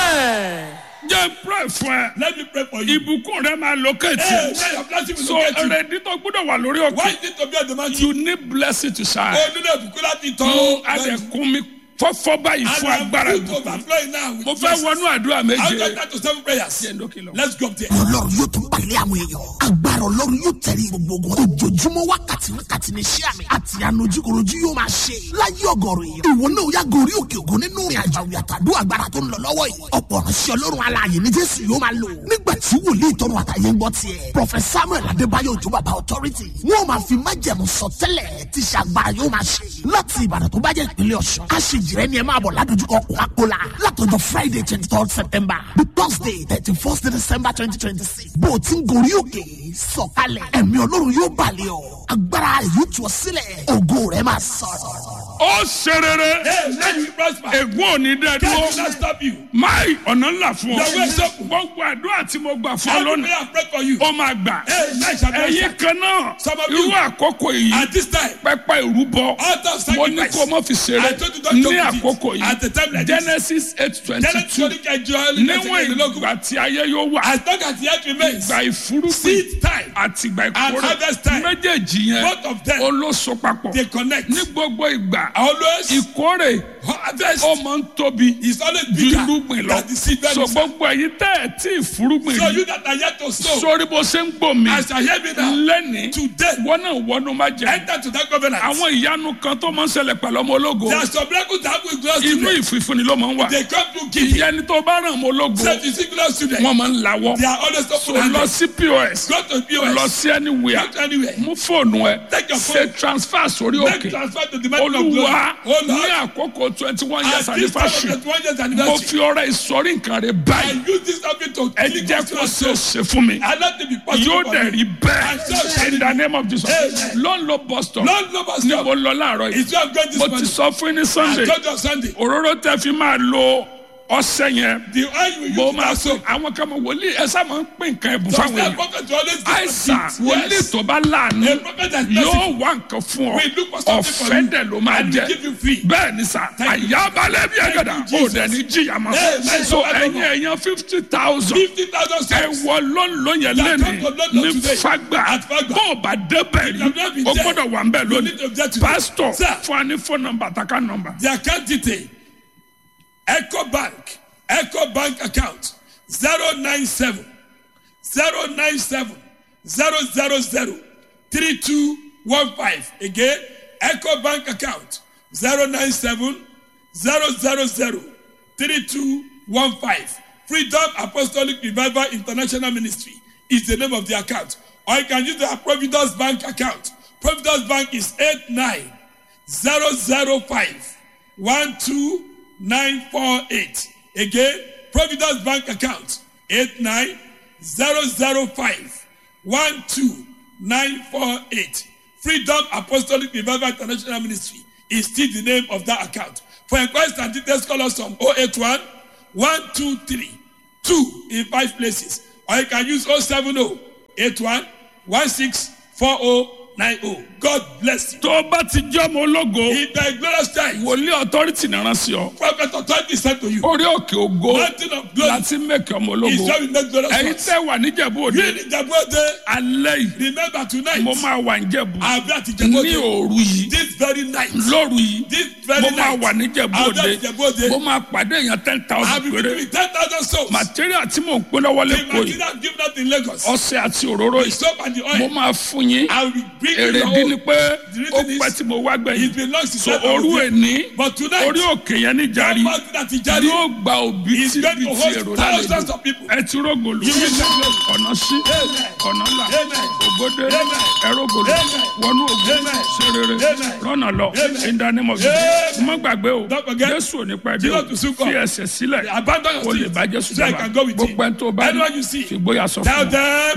[SPEAKER 7] Amen.
[SPEAKER 1] jẹ́ n pray fún ẹ
[SPEAKER 2] Let me pray for you.
[SPEAKER 1] ìbùkún rẹ máa locate
[SPEAKER 2] Hey, now your blessing will
[SPEAKER 1] so
[SPEAKER 2] locate you.
[SPEAKER 1] ẹrẹ̀dí tó gbọ́dọ̀ wà lórí
[SPEAKER 2] Why
[SPEAKER 1] òkè
[SPEAKER 2] is it to be on the mountain?
[SPEAKER 1] you need blessing to shine.
[SPEAKER 2] Oh, nínú ìbùkún láti tán.
[SPEAKER 1] mo adẹ̀kún mi fọ́fọ́ báyìí fún agbára
[SPEAKER 2] And I'm
[SPEAKER 1] ìbùkún.
[SPEAKER 2] overflowing now with
[SPEAKER 1] mo fẹ́
[SPEAKER 2] blessings.
[SPEAKER 1] wọnú àdúrà
[SPEAKER 2] I'll
[SPEAKER 1] méje.
[SPEAKER 2] get that to seven prayers.
[SPEAKER 1] Jẹ́ n dókè lọ.
[SPEAKER 2] Let's go up there.
[SPEAKER 8] ọlọ́run yóò tún pàlẹ́ àwọn èèyàn agbára ọlọ́run yóò tẹ̀lé gbogbo ogun ojoojúmọ́ wákàtí wákàtí ní iṣẹ́ àmì àti ànojúkorojú yóò máa ṣe láyé ọgọ́rùn èèyàn ìwọ náà yá gorí òkè ògùn nínú ìrìn àjò àwìn àtàdó agbára tó ń lọ lọ́wọ́ yìí ọ̀pọ̀ ránṣẹ́ ọlọ́run alààyè ní jésù yóò máa lò nígbà tí wòlíì tọrọ àtàyè ń gbọ́ tiẹ̀ prọfẹsà samuel adébáyọ̀ òjò bàbá authority wọn ò máa fi májẹ̀mú sọtẹ́lẹ̀ tí iṣẹ́ agbára yóò máa ṣe láti ìbàdàn tó bá jẹ́ ìpínlẹ̀ ọ̀ṣun aṣèjìrẹ́ ni ẹ máa bọ̀ ládojúkọ kòkàkólà látọjọ́ friday twenty third september the thursday thirty first december twenty twenty six bó o ti ń gorí òkè sọ̀kalẹ̀ ẹ̀mí ọlọ́run yóò balẹ̀ ọ́ agbára yóò tú ọ sílẹ̀ ògo rẹ̀ máa sọ̀rọ̀.
[SPEAKER 1] ó ṣe rere
[SPEAKER 2] Hey, let you prosper.
[SPEAKER 1] ègún ò ní dẹ́
[SPEAKER 2] Can
[SPEAKER 1] dúró
[SPEAKER 2] you not stop you?
[SPEAKER 1] máì ọ̀nà ńlá fún ọ
[SPEAKER 2] Your way is open.
[SPEAKER 1] gbogbo àdúrà tí mo gbà fún ọ
[SPEAKER 2] Every
[SPEAKER 1] lónìí
[SPEAKER 2] prayer I pray for you.
[SPEAKER 1] ó máa gbà
[SPEAKER 2] Hey, nice shall be
[SPEAKER 1] ẹ̀yin
[SPEAKER 2] answered.
[SPEAKER 1] kan náà
[SPEAKER 2] Some of
[SPEAKER 1] irú
[SPEAKER 2] you-
[SPEAKER 1] àkókò yìí
[SPEAKER 2] At this time,
[SPEAKER 1] pẹpẹ ìrúbọ
[SPEAKER 2] Altar of
[SPEAKER 1] mo ní
[SPEAKER 2] sacrifice.
[SPEAKER 1] kó o mọ fi ṣeré
[SPEAKER 2] I told you don't
[SPEAKER 1] ní
[SPEAKER 2] joke with it.
[SPEAKER 1] àkókò
[SPEAKER 2] At the time
[SPEAKER 1] yìí
[SPEAKER 2] like this.
[SPEAKER 1] genesis eight twenty
[SPEAKER 2] Genesis
[SPEAKER 1] two
[SPEAKER 2] 22 ẹjọ́
[SPEAKER 1] níwọ̀n ìgbà tí ayé yóò wà
[SPEAKER 2] As long as the earth remains,
[SPEAKER 1] ìgbà ìfúrúgbìn
[SPEAKER 2] seed time
[SPEAKER 1] àti ìgbà
[SPEAKER 2] and
[SPEAKER 1] ìkórè
[SPEAKER 2] harvest time,
[SPEAKER 1] méjèèjì yẹn
[SPEAKER 2] both of them,
[SPEAKER 1] ó ló so papọ̀
[SPEAKER 2] they connect.
[SPEAKER 1] ní gbogbo ìgbà
[SPEAKER 2] Always,
[SPEAKER 1] ìkórè
[SPEAKER 2] harvest
[SPEAKER 1] ó máa ń tóbi
[SPEAKER 2] is always
[SPEAKER 1] ju
[SPEAKER 2] bigger
[SPEAKER 1] irúgbìn lọ
[SPEAKER 2] than the seed that
[SPEAKER 1] so
[SPEAKER 2] is.
[SPEAKER 1] gbogbo ẹ̀yin tẹ́ ẹ̀ tí ìfúrúgbìn
[SPEAKER 2] So
[SPEAKER 1] rí
[SPEAKER 2] you that are yet to sow,
[SPEAKER 1] sórí bó ṣe ń gbò mí
[SPEAKER 2] as I hear me now,
[SPEAKER 1] lẹ́ni
[SPEAKER 2] today,
[SPEAKER 1] wọ́n náà wọnú má jẹ
[SPEAKER 2] enter to that covenant.
[SPEAKER 1] àwọn ìyanu kan tó máa ń ṣẹlẹ̀ pẹ̀lú ọmọ ológo
[SPEAKER 2] There are some miracles that happen with glorious
[SPEAKER 1] inú
[SPEAKER 2] children.
[SPEAKER 1] ìfìfúnni ló máa ń wà
[SPEAKER 2] They come to give.
[SPEAKER 1] ìyẹn ni tó bá ràn ọmọ ológo
[SPEAKER 2] Say to see glorious children,
[SPEAKER 1] wọ́n máa ń lawọ́
[SPEAKER 2] they are always
[SPEAKER 1] so
[SPEAKER 2] open
[SPEAKER 1] lọ
[SPEAKER 2] handed.
[SPEAKER 1] sí pos
[SPEAKER 2] Go to
[SPEAKER 1] lọ
[SPEAKER 2] POS.
[SPEAKER 1] sí anywhere
[SPEAKER 2] Go to anywhere.
[SPEAKER 1] mú fóònù ẹ
[SPEAKER 2] Take your
[SPEAKER 1] ṣe
[SPEAKER 2] phone.
[SPEAKER 1] transfer sórí
[SPEAKER 2] Make
[SPEAKER 1] òkè
[SPEAKER 2] transfer to the mountain of glory.
[SPEAKER 1] olúwa
[SPEAKER 2] Oh
[SPEAKER 1] ní
[SPEAKER 2] Lord,
[SPEAKER 1] àkókò twenty one years
[SPEAKER 2] at this time of
[SPEAKER 1] anniversary
[SPEAKER 2] the 20th
[SPEAKER 1] mo
[SPEAKER 2] anniversary,
[SPEAKER 1] fi ọrẹ ìsọrí nǹkan rẹ
[SPEAKER 2] I
[SPEAKER 1] báyìí
[SPEAKER 2] use this topic to
[SPEAKER 1] ẹ
[SPEAKER 2] kill
[SPEAKER 1] jẹ́ kó ṣe é ṣe fún mi
[SPEAKER 2] I let it be possible
[SPEAKER 1] yóò
[SPEAKER 2] for
[SPEAKER 1] dẹ̀
[SPEAKER 2] me.
[SPEAKER 1] rí bẹ́ẹ̀ in the name of jesus
[SPEAKER 2] Amen.
[SPEAKER 1] ló ń lo bus stop
[SPEAKER 2] Lord, no more
[SPEAKER 1] ni
[SPEAKER 2] stop.
[SPEAKER 1] mo lọ láàárọ̀ yìí
[SPEAKER 2] It's where I'm going this
[SPEAKER 1] mo ti
[SPEAKER 2] morning.
[SPEAKER 1] sọ fún yín ní
[SPEAKER 2] I
[SPEAKER 1] sunday
[SPEAKER 2] told you on Sunday.
[SPEAKER 1] òróró tẹ fi máa lo ọsẹ yẹn
[SPEAKER 2] The oil you
[SPEAKER 1] mo
[SPEAKER 2] use
[SPEAKER 1] máa
[SPEAKER 2] to
[SPEAKER 1] sọ
[SPEAKER 2] soak.
[SPEAKER 1] àwọn kan mọ wòlíì ẹ sá máa ń pín nǹkan ẹ̀bùn
[SPEAKER 2] Some
[SPEAKER 1] fáwọn èèyàn
[SPEAKER 2] prophet to always give
[SPEAKER 1] àìsàn
[SPEAKER 2] us
[SPEAKER 1] wòlíì
[SPEAKER 2] Yes.
[SPEAKER 1] tó bá láàánú
[SPEAKER 2] A prophet that is
[SPEAKER 1] yóò
[SPEAKER 2] merciful.
[SPEAKER 1] wá nǹkan fún ọ
[SPEAKER 2] We look for something for
[SPEAKER 1] ọ̀fẹ́
[SPEAKER 2] you.
[SPEAKER 1] dẹ̀ ló máa
[SPEAKER 2] And
[SPEAKER 1] jẹ
[SPEAKER 2] we give you free.
[SPEAKER 1] bẹ́ẹ̀ ni sà
[SPEAKER 2] Thank you,
[SPEAKER 1] àyàbalẹ̀ bí ẹ̀gẹ̀dà
[SPEAKER 2] Thank you,
[SPEAKER 1] ó dẹ̀ ní jìyà mọ́
[SPEAKER 2] Amen.
[SPEAKER 1] so ẹ̀yin ẹ̀yàn fifty thousand
[SPEAKER 2] Fifty thousand
[SPEAKER 1] ẹ
[SPEAKER 2] souls.
[SPEAKER 1] wọ lọ́nlọ́ yẹn
[SPEAKER 2] That
[SPEAKER 1] lẹ́nu
[SPEAKER 2] come to London
[SPEAKER 1] ní
[SPEAKER 2] today.
[SPEAKER 1] fagba
[SPEAKER 2] At Fagba.
[SPEAKER 1] bó o bá débẹ̀
[SPEAKER 2] You have not
[SPEAKER 1] rí
[SPEAKER 2] been
[SPEAKER 1] o
[SPEAKER 2] there.
[SPEAKER 1] gbọ́dọ̀ wà ń bẹ̀
[SPEAKER 2] You need to
[SPEAKER 1] lónìí
[SPEAKER 2] get to there.
[SPEAKER 1] pastor
[SPEAKER 2] Sir.
[SPEAKER 1] fún wa ní phone number àtàkà number
[SPEAKER 2] The account detail. Echo Bank. Echo Bank account. 097 097 000 3215. Again, Echo Bank account. 097 000 3215. Freedom Apostolic Revival International Ministry is the name of the account. Or you can use the Providence Bank account. Providence Bank is 89005 12948. Again, Providence Bank account 89005 12948. Freedom Apostolic Revival International Ministry is still the name of that account. For inquiries and details, call us on 081 123 2 in five places. Or you can use 070 81 16 4090. God bless you.
[SPEAKER 1] tó o bá ti jẹ́ ọmọ ológo
[SPEAKER 2] In the glorious time,
[SPEAKER 1] wòlíì authority náà rán sí ọ
[SPEAKER 2] prophet authority said to you,
[SPEAKER 1] orí òkè ògo
[SPEAKER 2] Mountain of glory
[SPEAKER 1] láti mẹ́kẹ́ ọmọ
[SPEAKER 2] is
[SPEAKER 1] ológo
[SPEAKER 2] where we make glorious
[SPEAKER 1] ẹ̀yin
[SPEAKER 2] ones.
[SPEAKER 1] tẹ́ wà níjẹ̀bú òde
[SPEAKER 2] You in Ijabode,
[SPEAKER 1] alẹ́ yìí
[SPEAKER 2] remember tonight,
[SPEAKER 1] mo máa wà níjẹ̀bú
[SPEAKER 2] I'll be at
[SPEAKER 1] ní
[SPEAKER 2] Ijabode
[SPEAKER 1] òru yìí
[SPEAKER 2] this very night.
[SPEAKER 1] lóru yìí
[SPEAKER 2] This very
[SPEAKER 1] mo máa
[SPEAKER 2] night,
[SPEAKER 1] wà níjẹ̀bú
[SPEAKER 2] I'll be
[SPEAKER 1] òde
[SPEAKER 2] at Ijabode.
[SPEAKER 1] mo máa pàdé èèyàn ten
[SPEAKER 2] I'll
[SPEAKER 1] thousand
[SPEAKER 2] be
[SPEAKER 1] péré
[SPEAKER 2] between 10,000 souls.
[SPEAKER 1] material tí mò ń pín lọ́wọ́
[SPEAKER 2] The
[SPEAKER 1] lẹ́kọ̀ọ́ yìí
[SPEAKER 2] material given out in Lagos,
[SPEAKER 1] ọṣẹ àti òróró
[SPEAKER 2] the
[SPEAKER 1] yìí
[SPEAKER 2] soap and the
[SPEAKER 1] mo
[SPEAKER 2] oil,
[SPEAKER 1] máa fún yín
[SPEAKER 2] I will bring you
[SPEAKER 1] èrè
[SPEAKER 2] your
[SPEAKER 1] dín ní
[SPEAKER 2] own.
[SPEAKER 1] pé
[SPEAKER 2] The reason
[SPEAKER 1] ó
[SPEAKER 2] is,
[SPEAKER 1] pẹ́ tí mo wá
[SPEAKER 2] It
[SPEAKER 1] gbẹ̀yìn
[SPEAKER 2] belongs to
[SPEAKER 1] so
[SPEAKER 2] God.
[SPEAKER 1] òru èní
[SPEAKER 2] But tonight,
[SPEAKER 1] orí òkè yẹn ní
[SPEAKER 2] that
[SPEAKER 1] jàrí
[SPEAKER 2] mountain at Ijari
[SPEAKER 1] yóò gba òbí
[SPEAKER 2] is
[SPEAKER 1] tí
[SPEAKER 2] going
[SPEAKER 1] bí
[SPEAKER 2] to
[SPEAKER 1] ti
[SPEAKER 2] host
[SPEAKER 1] èrò
[SPEAKER 2] thousands
[SPEAKER 1] lálejò
[SPEAKER 2] of people.
[SPEAKER 1] ẹ ti rógòlù
[SPEAKER 2] You will not know.
[SPEAKER 1] ọ̀nà sí
[SPEAKER 2] Amen.
[SPEAKER 1] ọ̀nà là
[SPEAKER 2] Amen.
[SPEAKER 1] ògbódé
[SPEAKER 2] Amen.
[SPEAKER 1] ẹrógòlù
[SPEAKER 2] Amen.
[SPEAKER 1] wọnú ògùn
[SPEAKER 2] Amen.
[SPEAKER 1] ṣe rere
[SPEAKER 2] Amen.
[SPEAKER 1] rọ́nà lọ
[SPEAKER 2] Amen.
[SPEAKER 1] ìdánimọ̀
[SPEAKER 2] Amen.
[SPEAKER 1] má gbàgbé o
[SPEAKER 2] Don't forget,
[SPEAKER 1] jésù ò ní pẹ́ dé
[SPEAKER 2] Jesus
[SPEAKER 1] o
[SPEAKER 2] will soon come.
[SPEAKER 1] fi ẹsẹ̀ sílẹ̀
[SPEAKER 2] Abandon your
[SPEAKER 1] o lè
[SPEAKER 2] seat
[SPEAKER 1] bá jésù
[SPEAKER 2] so I
[SPEAKER 1] jọba
[SPEAKER 2] can go with him.
[SPEAKER 1] gbogbo ẹni tó bá
[SPEAKER 2] Anyone you see,
[SPEAKER 1] fi gbóyà sọ fún
[SPEAKER 2] Tell
[SPEAKER 1] un.
[SPEAKER 2] them.